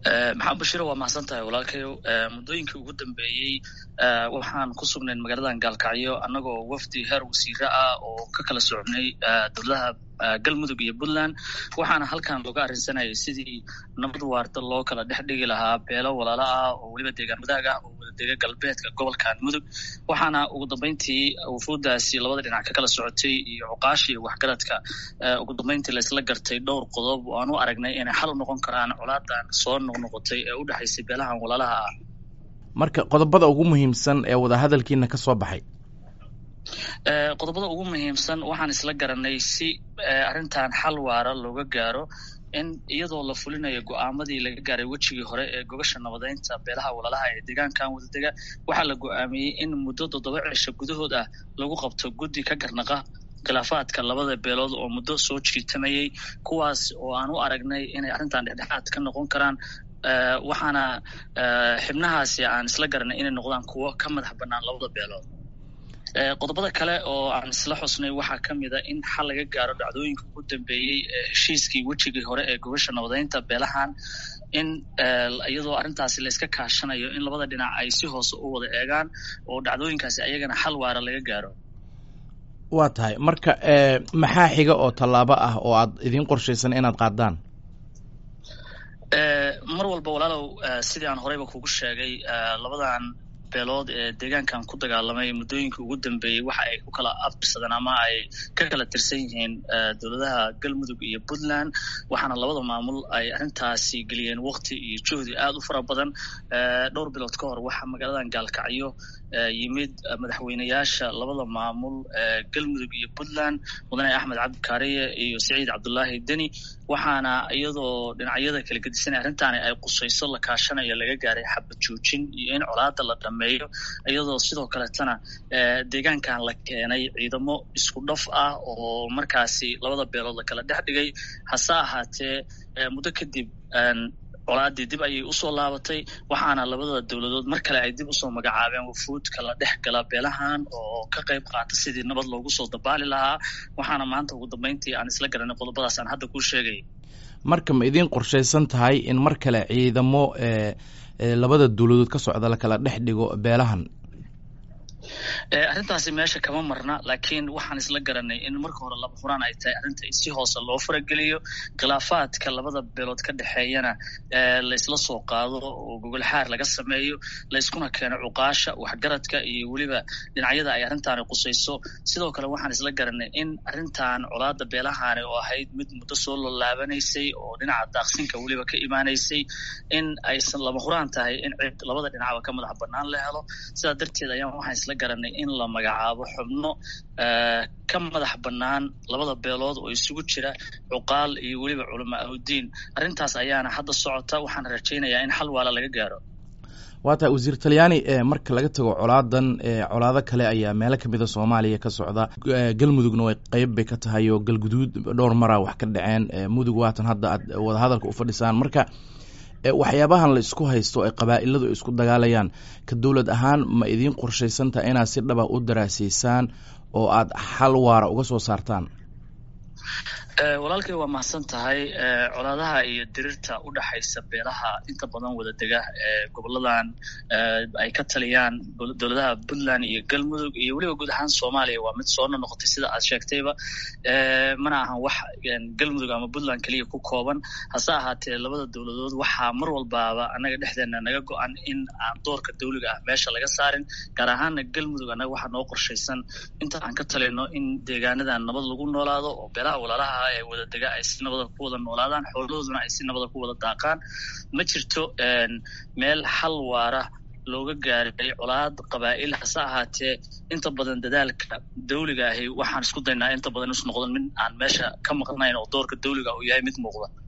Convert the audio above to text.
maxamed bashiiro waa mahadsan tahay walaalkayow muddooyinkii ugu dambeeyey waxaan ku sugnayn magaaladan gaalkacyo annagoo wafdi heer wasiire ah oo ka kala socnay dowladaha galmudug iyo puntland waxaana halkan looga arrinsanayay sidii nabad waarta loo kala dhex dhigi lahaa beelo walaalo ah oo weliba deegaan wadaag ah oo wadadega galbeedka gobolkan mudug waxaana ugu dambeyntii wufuuddaasi labada dhinac ka kala socotay iyo cuqaasha iyo waxgaradka ugu dambeyntii laysla gartay dhowr qodob oo aan u aragnay inay xal u noqon karaan colaadan soo noqnoqotay ee u dhexaysay beelahan walaalaha ah marka qodobada ugu muhiimsan ee wadahadalkiina ka soo baxay qodobada ugu muhiimsan waxaan isla garanay si arrintan xal waara looga gaaro in iyadoo la fulinayo go-aamadii laga gaaray wejigii hore ee gogasha nabadeynta beelaha walaalaha ee deegaankan wadadega waxaa la go-aamiyey in muddo toddoba cisho gudahood ah lagu qabto guddi ka garnaqa khilaafaadka labada beelood oo muddo soo jiitamayey kuwaas oo aan u aragnay inay arrintan dhexdhexaad ka noqon karaan waxaana xibnahaasi aan isla garanay inay noqdaan kuwo ka madax bannaan labada beelood qodobada kale oo aan isla xusnay waxaa ka mid a in xal laga gaaro dhacdooyinka ugu dambeeyey ee heshiiskii wejigii hore ee gobasha nabadeynta beelahan in iyadoo arrintaasi layska kaashanayo in labada dhinac ay si hoose u wada eegaan oo dhacdooyinkaasi ayagana xal waara laga gaaro waa tahay marka maxaa xiga oo tallaabo ah oo aad idiin qorshaysan inaad qaadaan mar walba walaalow sidii aan horeyba kugu sheegay labadan beelood ee deegaankan ku dagaalamay muddooyinkii ugu dambeeyey waxa ay ku kala abtirsadeen ama ay ka kala tirsan yihiin dowladaha galmudug iyo puntland waxaana labada maamul ay arrintaasi geliyeen wakti iyo juhdi aad u fara badan dhowr bilood ka hor waxaa magaaladan gaalkacyo yimid madaxweyneyaasha labada maamul galmudug iyo puntland mudane axmed cabdi kaariye iyo saciid cabdullaahi deni waxaana iyadoo dhinacyada kala gedisanay arrintaani ay qusayso la kaashanayo laga gaaray xabad joojin iyo in colaada la dhameeyo iyadoo sidoo kaletana deegaankan la keenay ciidamo isku dhaf ah oo markaasi labada beelood la kala dhex dhigay hase ahaatee muddo kadib colaadii dib ayay usoo laabatay waxaana labada dowladood mar kale ay dib usoo magacaabeen wufuudka la dhex gala beelahan oo ka qayb qaata sidii nabad loogu soo dabaali lahaa waxaana maanta ugu dambeyntii aan isla garanay qodobadaas aan hadda kuu sheegay marka ma idiin qorshaysan tahay in mar kale ciidamo labada dowladood ka socda la kala dhex dhigo beelahan arrintaasi meesha kama marna laakiin waxaan isla garanay in marka hore laba huraan ay tahay arrinta si hoose loo farageliyo khilaafaadka labada beelood ka dhexeeyana laysla soo qaado oo gogol xaar laga sameeyo layskuna keeno cuqaasha waxgaradka iyo weliba dhinacyada ay arrintaani qusayso sidoo kale waxaan isla garanay in arrintan colaada beelahaani oo ahayd mid muddo soo lolaabanaysay oo dhinaca daaqsinka weliba ka imaanaysay in aysan laba huraan tahay in cid labada dhinacba ka madax bannaan la helo sidaa darteed ayaan waxaan isla garanay in la magacaabo xubno ka madax bannaan labada beelood oo isugu jira cuqaal iyo weliba culama ahudiin arrintaas ayaana hadda socota waxaan rajaynayaa in xal waala laga gaaro waa tahay wasiir talyaani marka laga tago colaadan colaado kale ayaa meelo kamida soomaaliya ka socda galmudugna way qeyb bay ka tahay oo galguduud dhowr maraa wax ka dhaceen mudug waatan hadda aad wadahadalka u fadhisaan marka waxyaabahan la isku haysto ay qabaa'iladu isku dagaalayaan ka dowlad ahaan ma idiin qorshaysantaha inaad si dhaba u daraasaysaan oo aad xal waara uga soo saartaan walaalkay waa mahadsan tahay colaadaha iyo dirirta u dhaxaysa beelaha inta badan wada dega ee goboladan ay ka taliyaan dowladaha puntland iyo galmudug iyo weliba guud ahaan soomaaliya waa mid soo nonoqotay sida aad sheegtayba mana ahan wax galmudug ama puntland keliya ku kooban hase ahaatee labada dowladood waxaa mar walbaaba annaga dhexdeena naga go-an in aan doorka dawliga ah meesha laga saarin gaar ahaana galmudug annaga waxaa noo qorshaysan inta aan ka talino in deegaanadan nabad lagu noolaado oo beelaha walaalaha ee wada dega ay si nabada ku wada noolaadaan xoolahooduna ay si nabada ku wada daaqaan ma jirto meel xal waara looga gaaray colaad qabaa'il hase ahaatee inta badan dadaalka dawliga ahi waxaan isku daynaa inta badan is noqdon mid aan meesha ka maqnayn oo doorka dawliga uu yahay mid muuqda